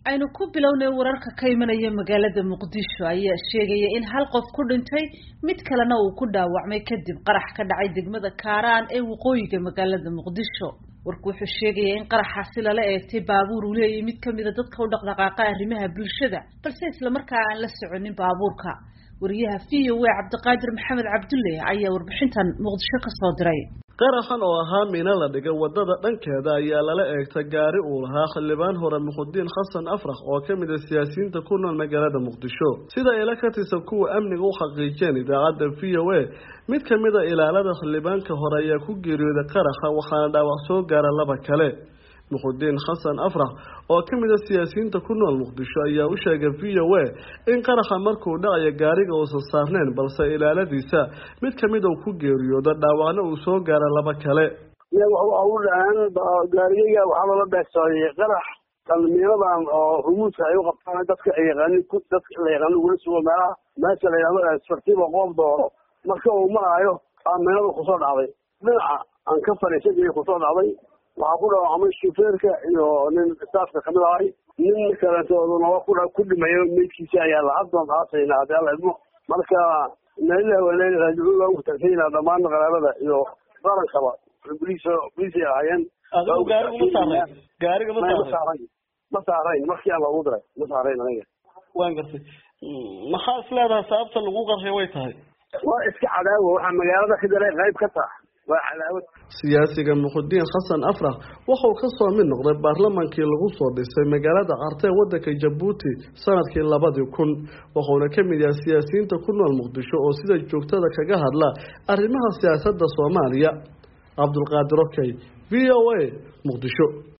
aynu ku bilownay wararka ka imanaya magaalada muqdisho ayaa sheegaya in hal qof ku dhintay mid kalena uu ku dhaawacmay kadib qarax ka dhacay degmada kaaraan ee waqooyiga magaalada muqdisho warku wuxuu sheegaya in qaraxaasi lala eegtay baabuur uu leeyahay mid kamida dadka u dhaqdhaqaaqa arrimaha bulshada balse islamarkaa aan la soconin baabuurka wariyaha v o a cabdiqaadir maxamed cabdulle ayaa warbixintan muqdisho kasoo diray qaraxan oo ahaa mina la dhigay wadada dhankeeda ayaa lala eegtay gaari uu lahaa xildhibaan hore muqdiin xasan afrax oo ka mid a siyaasiyiinta ku nool magaalada muqdisho sida ila ka tirsan kuwa amniga u xaqiijeen idaacadda v o a mid ka mid a ilaalada xildhibaanka hore ayaa ku geeriyooday qaraxa waxaana dhaawac soo gaara laba kale muqdiin xasan afrax oo ka mid a siyaasiyiinta ku nool muqdisho ayaa u sheegay v o a in qaraxa markuu dhacayo gaariga uusan saarneyn balse ilaaladiisa mid kamid uu ku geeriyoodo dhaawacna uu soo gaara laba kale u dhahaan gaarigayga waxaa loola beegsaday qarax kalmiinadan oo rumuuska ay u qabtaan dadka yaqaani dadka la yaqaano ugula sugo meelaha meesha la yidhahdo asfartiba qoob dooro marka uu maraayo aaminadu kusoo dhacday dhinaca aan ka fadhiisan kusoo dhacday waxaa ku dhaawacmay shufeerka iyo nin staafka kamid ahay nin kaleetooduna waa ku ku dhimayo meydkiisa ayaa lahaddoon aasayna haddii alla idmo marka meelilah waleeli raajicuun waa ugu tagsanyna dhammaan qaraabada iyo qarankaba boliis boliisay ahaayeen gaariga ma saarayn gaariga ma saarayn ma saarayn markii aan loogu diray ma saarayn aniga waan gartay maxaa is leedahay sababta lagu qarxay way tahay waa iska cadaawo waxaa magaalada ka daray qayb ka taha waa cadaawad siyaasiga muqdiin xasan afrax wuxuu kasoo mid noqday baarlamaankii lagu soo dhisay magaalada cartee wadanka jabuuti sanadkii labadii kun wuxuuna ka mid yahay siyaasiyiinta ku nool muqdisho oo sida joogtada kaga hadla arrimaha siyaasadda soomaaliya cabdulqaadir okey v o a muqdisho